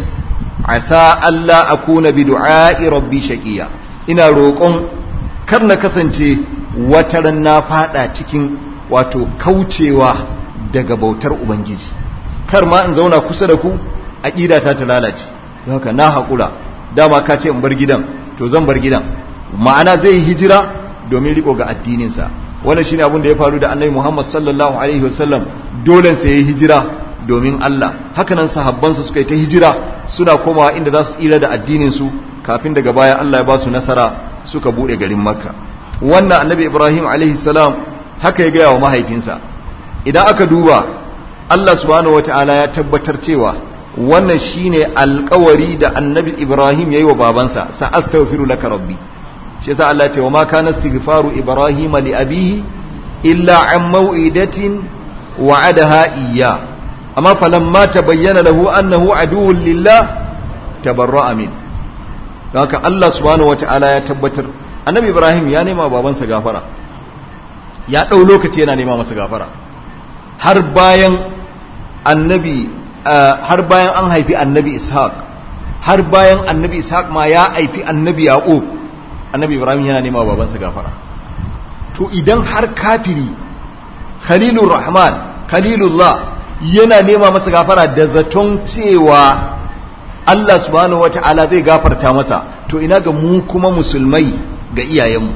asa Allah akuna bi du'a'i rabbi shaqiya ina roƙon kar na kasance wataran na fada cikin wato kaucewa daga bautar ubangiji kar ma in zauna kusa da ku aqida ta ta lalace haka na haƙura dama ka ce in bar gidan to zan bar gidan ma'ana zai yi hijira domin riko ga addininsa wannan shine abin da ya faru da annabi Muhammad sallallahu alaihi wasallam dole sai ya hijira domin Allah hakanan sahabbansa suka yi ta hijira suna komawa inda za su tsira da addinin su kafin daga baya Allah ya ba su nasara suka bude garin Makka wannan annabi Ibrahim alaihi salam haka ya gaya wa mahaifinsa idan aka duba Allah subhanahu wataala ya tabbatar cewa wannan shine alkawari da annabi ibrahim yayi wa babansa sa astaghfiru laka rabbi shi yasa Allah ce wa ma kana istighfaru ibrahim li abihi illa an maw'idatin wa'adaha iyya amma falamma tabayyana lahu annahu aduwwun lillah tabarra'a min haka Allah subhanahu wata'ala ya tabbatar annabi ibrahim ya nema babansa gafara ya dau lokaci yana nema masa gafara har bayan annabi har bayan an haifi annabi ishaq har bayan annabi ishaq ma ya haifi annabi yaqub annabi ibrahim yana nema babansa gafara to idan har kafiri khalilur rahman khalilullah yana nema masa gafara da zaton cewa Allah subhanahu wata'ala zai gafarta masa to ina ga mu kuma musulmai ga iyayenmu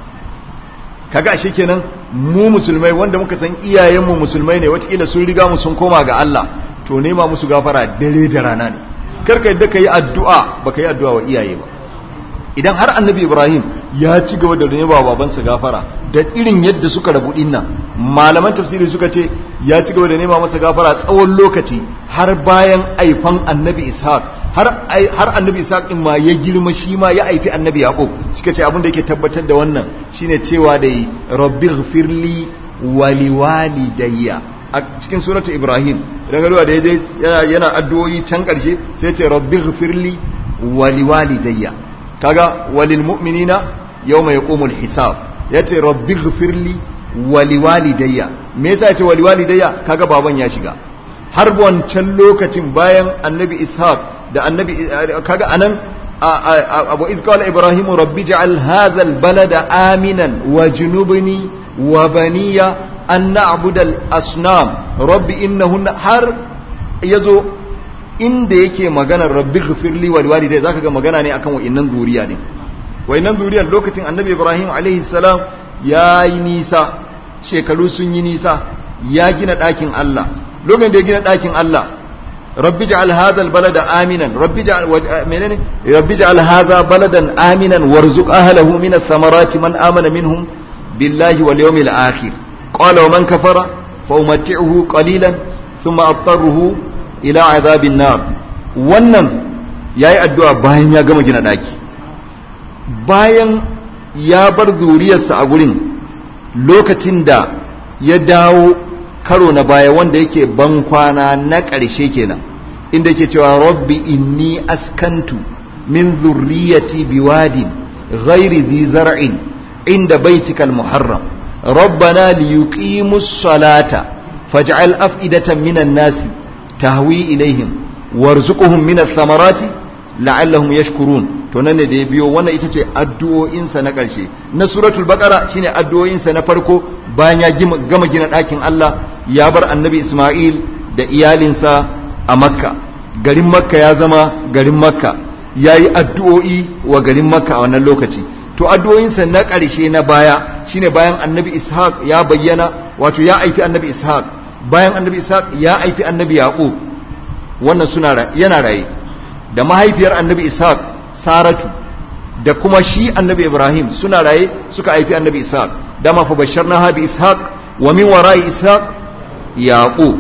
kaga ashe kenan mu musulmai wanda muka san iyayenmu musulmai ne watakila sun riga mu sun koma ga Allah to nema musu gafara dare da rana ne karka yadda ka yi addu'a ba ka yi addu'a wa iyaye ba idan har annabi ibrahim ya ci gaba da nema babansa gafara da irin yadda suka rabu dinnan malaman tafsiri suka ce ya ci gaba da nema masa gafara tsawon lokaci har bayan aifan annabi ishaq har har annabi ishaq din ma ya girma shi ma ya aifi annabi yaqub suka ce abin da yake tabbatar da wannan shine cewa da rabbighfirli wa liwalidayya a cikin suratu ibrahim idan ga da yaje yana addu'o'i can karshe sai ce rabbighfirli wa liwalidayya kaga walil mu'minina yawma yaqumul hisab yace rabbighfirli wa liwalidayya me yasa yace wa liwalidayya kaga baban ya shiga har wancan lokacin bayan annabi ishaq da annabi kaga anan abu iz qala ibrahim rabbi ja'al hadha albalada aminan wajnubni wa baniya an na'budu al-asnam rabbi innahunna har yazo inda yake maganar rabbi ghfirli wal walidai zaka ga magana ne akan wa'innan zuriya ne wa'innan zuriyar lokacin annabi ibrahim alaihi salam yayi nisa shekaru sun yi nisa ya gina ɗakin Allah lokacin da ya gina ɗakin Allah rabbi ja'al hadha albalada aminan rabbi ja'al menene rabbi ja'al hadha baladan aminan warzuq ahlihi min ath-thamarati man amana minhum billahi wal yawmil akhir qala wa man kafara fa umatti'uhu qalilan thumma attaruhu ila azabin nar wannan yayi addu'a bayan ya gama gina daki bayan ya bar zuriyarsa a gurin lokacin da ya dawo karo na baya wanda yake ban kwana na ƙarshe kenan inda yake cewa rabbi inni askantu min zurriyati biwadin ghairi dhi zar'in inda baitikal muharram rabbana liyuqimus salata faj'al af'idatan minan nasi tahwi ilaihim warzuquhum min ath-thamarati la'allahum yashkurun to nan ne da ya biyo wannan ita ce addu'o'insa na ƙarshe na suratul baqara shine addu'o'insa na farko bayan ya gama gina ɗakin Allah ya bar annabi Isma'il da iyalinsa a Makka garin Makka ya zama garin Makka yayi addu'o'i wa garin Makka a wannan lokaci to addu'o'insa na ƙarshe na baya shine bayan annabi Ishaq ya bayyana wato ya aifi annabi Ishaq bayan annabi Ishaq ya aifi annabi Yaqub wannan suna yana raye da mahaifiyar annabi Ishaq Saratu da kuma shi annabi Ibrahim suna raye suka aifi annabi Ishaq dama fa basharnaha bi Ishaq wa min wara'i Ishaq Yaqub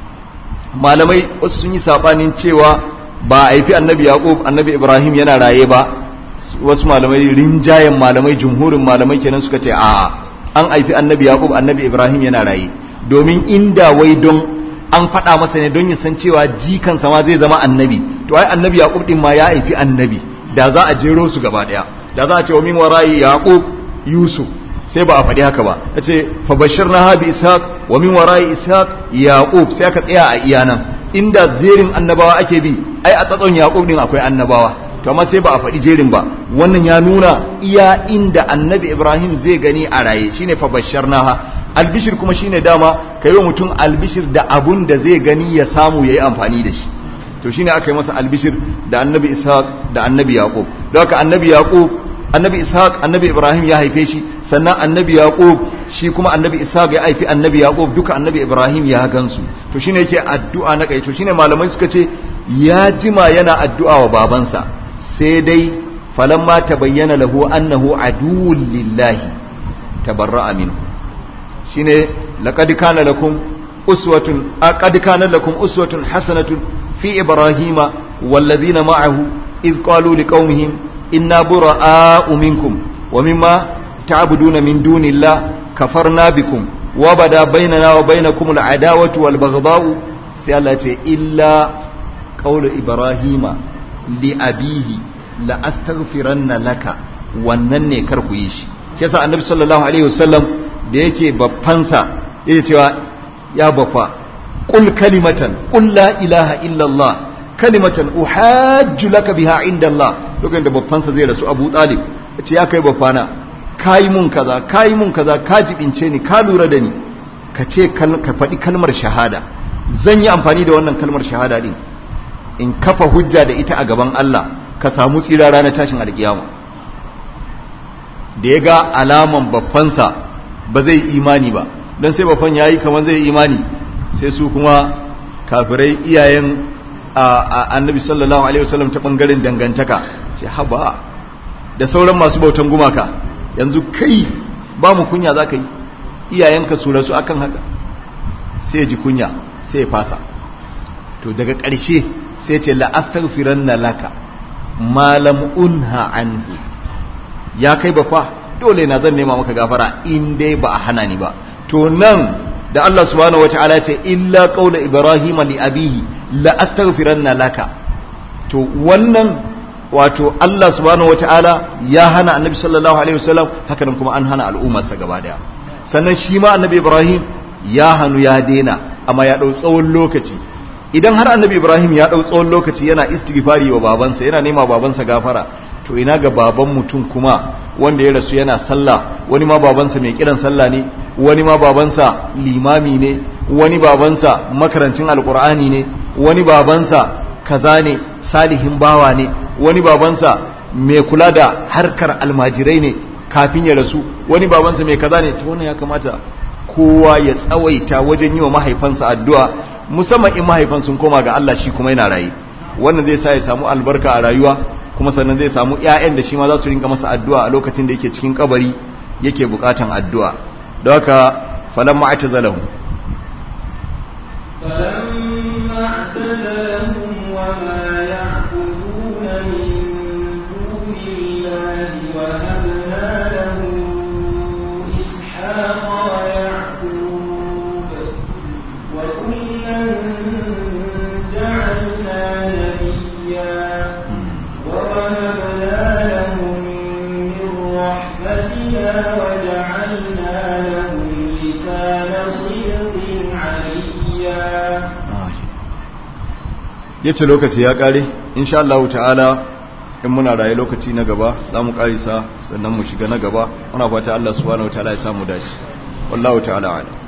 malamai wasu sun yi sabanin cewa ba aifi annabi Yaqub annabi Ibrahim yana raye ba wasu malamai rinjayen malamai jumhurin malamai kenan suka ce a'a an aifi annabi Yaqub annabi Ibrahim yana raye domin inda wai don an faɗa masa ne don ya san cewa jikansa ma zai zama annabi to ai annabi yaqub din ma ya haifi annabi da za a jero su gaba daya da za a ce wa min warayi yaqub yusuf sai ba a faɗi haka ba yace fa bashirna ha bi ishaq wa min warayi ishaq yaqub sai aka tsaya a iya nan inda jerin annabawa ake bi ai a tsatson yaqub din akwai annabawa to amma sai ba a faɗi jerin ba wannan ya nuna iya inda annabi ibrahim zai gani a raye shine fa bashirna ha albishir kuma shine dama ka yi wa mutum albishir da abun da zai gani ya samu ya yi amfani da shi to shine aka yi masa albishir da annabi ishaq da annabi yaqub don haka annabi yaqub annabi ishaq annabi ibrahim ya haife shi sannan annabi yaqub shi kuma annabi ishaq ya haifi annabi yaqub duka annabi ibrahim ya gansu to shine yake addu'a na kai to shine malamai suka ce ya jima yana addu'a wa babansa sai dai falamma tabayyana lahu annahu aduwwun lillahi tabarra'a minhu shine laqad kana lakum uswatun qad kana lakum uswatun hasanatun fi ibrahima wallazina ma'ahu iz qalu liqaumihim inna bura'a'u minkum wa mimma ta'buduna min dunillah kafarna bikum wa bada bainana wa bainakum al'adawatu wal baghdha'u sai Allah ya ce illa qawlu ibrahima li abihi la astaghfiranna laka wannan ne kar ku yi shi shi yasa annabi sallallahu alaihi wasallam da yake baffansa yake cewa ya baffa qul kalimatan qul la ilaha illa Allah kalimatan uhajju laka biha inda Allah lokacin da baffansa zai rasu Abu Talib yace ya kai baffana kai mun kaza kai mun kaza ka jibince ni ka lura da ni ka ce ka faɗi kalmar shahada zan yi amfani da wannan kalmar shahada din in kafa hujja da ita a gaban Allah ka samu tsira ranar tashin alkiyama da ya ga alaman babbansa ba zai imani ba don sai babban ya yi kamar zai imani sai su kuma kafirai iyayen annabi sallallahu alaihi wasallam ta bangaren dangantaka ce haba da sauran masu bautan gumaka yanzu kai ba mu kunya za ka yi iyayenka su rasu akan haka sai ji kunya sai ya fasa to daga ƙarshe sai ce la'astaghfiranna laka malam unha anhu ya kai ba fa dole na zan nema maka gafara in dai ba a hana ni ba to nan da Allah subhanahu wataala ya ce illa qaula ibrahima li abihi la astaghfiranna laka to wannan wato Allah subhanahu wataala ya hana annabi sallallahu alaihi wasallam haka nan kuma an hana al'ummarsa gaba daya sannan shi ma annabi ibrahim ya hanu ya dena amma ya dau tsawon lokaci idan har annabi ibrahim ya dau tsawon lokaci yana istighfari wa babansa yana nema babansa gafara to ina ga baban mutum kuma wanda ya rasu yana sallah wani ma babansa mai kiran sallah ne wani ma babansa limami ne wani babansa makarancin alkur'ani ne wani babansa kaza ne salihin bawa ne wani babansa mai kula da harkar almajirai ne kafin ya rasu wani babansa mai kaza ne to wannan ya kamata kowa ya tsawaita wajen yi wa mahaifansa addu'a musamman in mahaifan sun koma ga Allah shi kuma yana rayu wannan zai sa ya samu albarka a rayuwa kuma sannan zai samu ƴaƴan da shi ma za su rinka masa addu'a a lokacin da yake cikin kabari yake bukatan addu'a don haka falamma atazalahu فلما اعتزلهم وما يعبدون من دون الله وهبنا له إسحاق ويعقوب وكلا جعلنا نبيا ووهبنا لهم من رحمتنا وجعلنا لهم لسان صدق عليا yace lokaci ya kare insha Allah ta'ala in muna raye lokaci na gaba za mu karisa sannan mu shiga na gaba muna fata Allah subhanahu wa ta'ala ya samu dace wallahu ta'ala a'lam